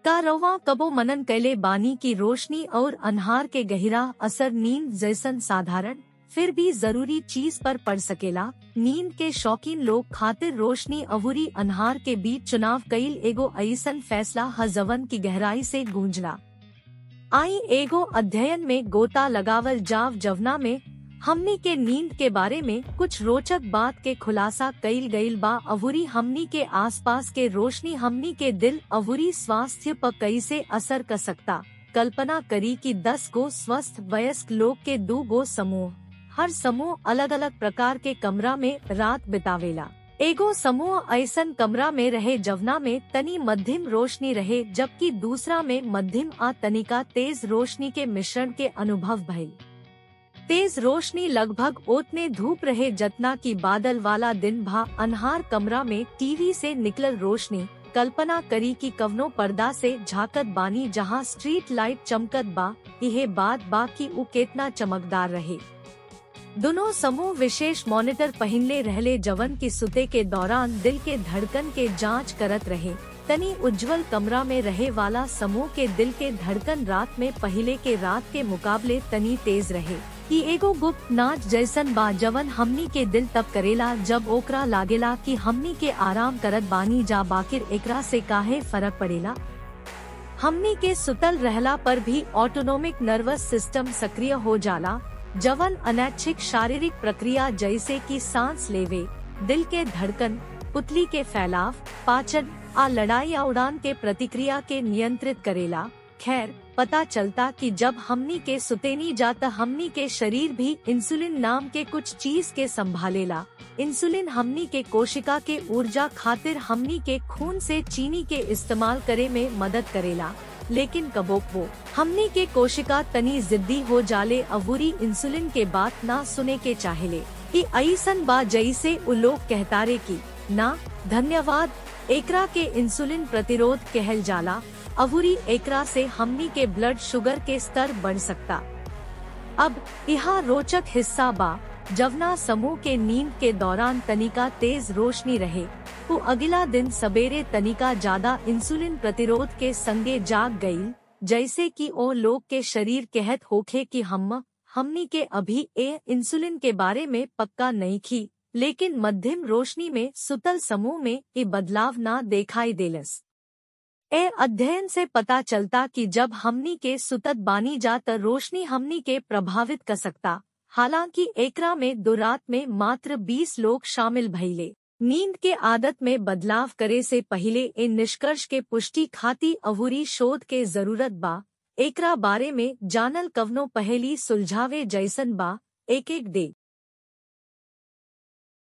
का रवा कबो मनन कैले बानी की रोशनी और अनहार के गहरा असर नींद जैसन साधारण फिर भी जरूरी चीज पर पड़ सकेला नींद के शौकीन लोग खातिर रोशनी अवूरी अनहार के बीच चुनाव कईल एगो ऐसन फैसला हजवन की गहराई से गूंजला आई एगो अध्ययन में गोता लगावल जाव जवना में हमनी के नींद के बारे में कुछ रोचक बात के खुलासा कईल गईल बा अवूरी हमनी के आसपास के रोशनी हमनी के दिल अवूरी स्वास्थ्य पर कैसे असर कर सकता कल्पना करी कि दस गो स्वस्थ वयस्क लोग के दो गो समूह हर समूह अलग अलग प्रकार के कमरा में रात बितावेला एगो समूह ऐसन कमरा में रहे जवना में तनी मध्यम रोशनी रहे जबकि दूसरा में मध्यम आ तनिका तेज रोशनी के मिश्रण के अनुभव भइल तेज रोशनी लगभग ओतने धूप रहे जतना की बादल वाला दिन भा अनहार कमरा में टीवी से निकलल रोशनी कल्पना करी की कवनो पर्दा से झाकत बानी जहां स्ट्रीट लाइट चमकत बा यह बात बा की उ केतना चमकदार रहे दोनों समूह विशेष मॉनिटर पहनले रहले जवन की सुते के दौरान दिल के धड़कन के जांच करत रहे तनी उज्जवल कमरा में रहे वाला समूह के दिल के धड़कन रात में पहले के रात के मुकाबले तनी तेज रहे ई एगो गुप्त नाच जैसन बा जवन हमनी के दिल तब करेला जब ओकरा लागेला कि हमनी के आराम करत बानी जा बाकिर एकरा से काहे फर्क पड़ेला हमनी के सुतल रहला पर भी ऑटोनोमिक नर्वस सिस्टम सक्रिय हो जाला जवन अनैच्छिक शारीरिक प्रक्रिया जैसे कि सांस लेवे दिल के धड़कन पुतली के फैलाव पाचन आ लड़ाई या उड़ान के प्रतिक्रिया के नियंत्रित करेला खैर पता चलता कि जब हमनी के सुतेनी जाता हमनी के शरीर भी इंसुलिन नाम के कुछ चीज के संभालेला इंसुलिन हमनी के कोशिका के ऊर्जा खातिर हमनी के खून से चीनी के इस्तेमाल करे में मदद करेला लेकिन कबोक वो हमनी के कोशिका तनी जिद्दी हो जाले अवूरी इंसुलिन के बात ना सुने के चाहेले ई ऐसन बा जैसे उ लोग कहतारे की ना धन्यवाद एकरा के इंसुलिन प्रतिरोध कहल जाला अवूरी एकरा से हमनी के ब्लड शुगर के स्तर बढ़ सकता अब यहाँ रोचक हिस्सा बा जवना समूह के नींद के दौरान तनिका तेज रोशनी रहे वो अगला दिन सवेरे तनिका ज्यादा इंसुलिन प्रतिरोध के संगे जाग गई जैसे कि ओ लोग के शरीर कहत होखे कि हम हमनी के अभी ए इंसुलिन के बारे में पक्का नहीं खी लेकिन मध्यम रोशनी में सुतल समूह में ये बदलाव ना दिखाई देलस ए अध्ययन से पता चलता कि जब हमनी के सुतत बानी जात रोशनी हमनी के प्रभावित कर सकता हालांकि एकरा में दो रात में मात्र 20 लोग शामिल भइले नींद के आदत में बदलाव करे से पहले इन निष्कर्ष के पुष्टि खाती अवूरी शोध के जरूरत बा एकरा बारे में जानल कवनो पहली सुलझावे जैसन बा एक एक दे